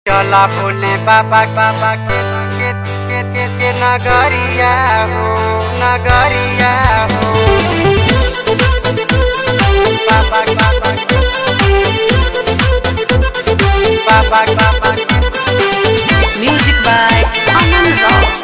चला भोले बाबा बाबा के के के के, के नगरिया हो नगरिया हो बाबा बाबा के बाबा बाबा के Music by Aman Rao.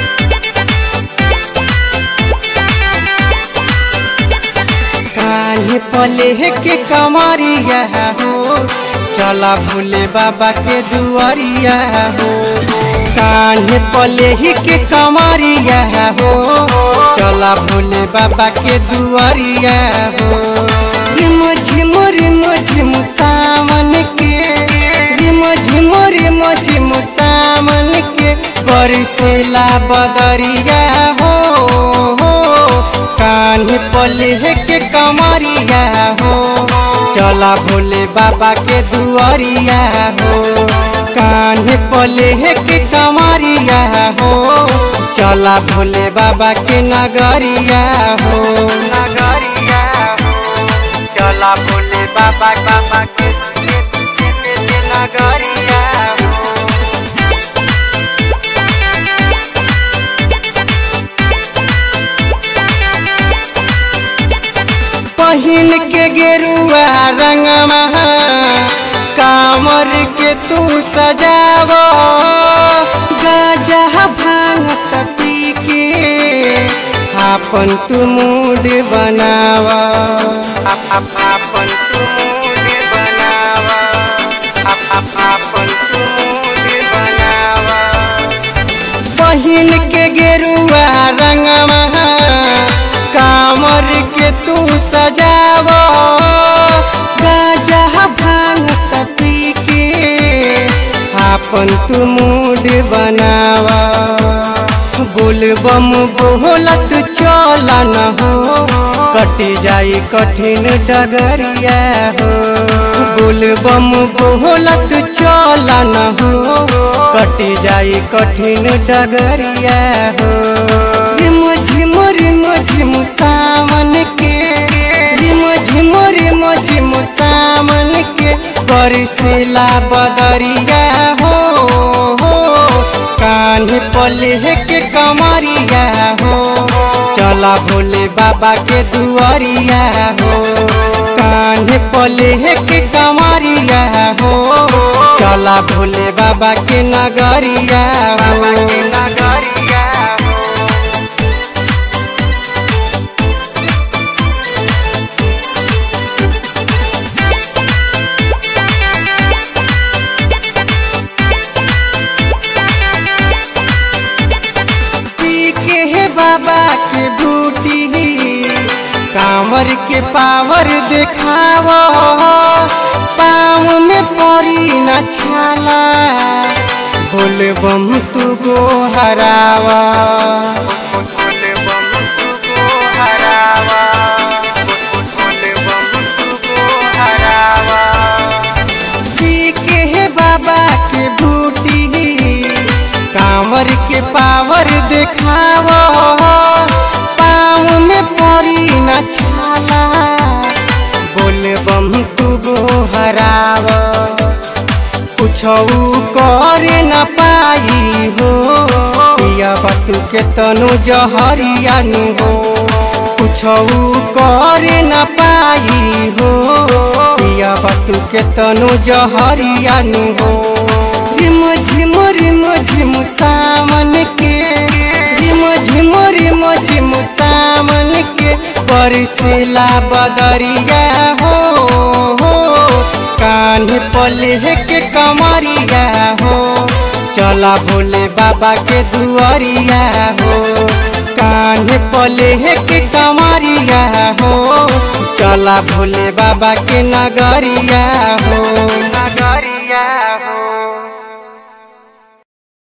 कान्हे पले के कमरिया हो चला भोले बाबा के दुआरिया हो कान्हे पले के कमरिया हो चला भोले बाबा के दुआरिया हो रिम झिम रिम झिम सावन के रिम झिम रिम झिम सावन के बरसेला बदरिया हो कान्हे पले के कमरिया हो चला भोले बाबा के दुआरिया हो कान्हे पले के कमरिया हो चला भोले बाबा के नगरिया हो नगरिया हो चला भोले बाबा बाबा के के- के- के- के नगरिया हो पहिन के गेरुआ रंगमा कामर के तू सजाव गाजा भांग पी के आपन तू मूड बनाव आपन तू मूड बनाव आपन तू मूड बनाव पहिन के गेरुआ रंगमा कामर के तू सजाव गाजा भांग पी के आपन तू मूड बनाव बोलबम बोलत चलन हो कटी जाई कठिन डगरिया हो बोलबम बोलत चलन हो कटी जाई कठिन डगरिया हो रिम झिम रिम झिम सावन के रिम झिम रिम झिम सावन के बरसेला बदरिया हो कान्हे पले के कमरिया हो चला भोले बाबा के दुआरिया हो कान्हे पले के कमरिया हो चला भोले बाबा के नगरिया हो नगरिया हो पी के हे बाबा के बूटी कांवर के पावर देखाव पाँव में परी न छाला बोल बम तू गो हरावा बोल बम तू गो हरावा बोल बम तू गो हरावा पी के हे बाबा के बूटी कांवर के पावर देखाव पाँव में परी न छाला बोल बम तू गो हराव कुछ कर न पाई हो पिया बतू के तनु जहरिया नु हो कुछ कर न पाई हो पिया बतू के तनु जहरिया नु हो रिम झिम रिम झिम सावन के रिम झिम रिम झिम सावन के बरसेला बदरिया हो कान्हे पले के कमरिया हो चला भोले बाबा के दुआरिया हो कान्हे पले के कमरिया हो चला भोले बाबा के नगरिया हो नगरिया हो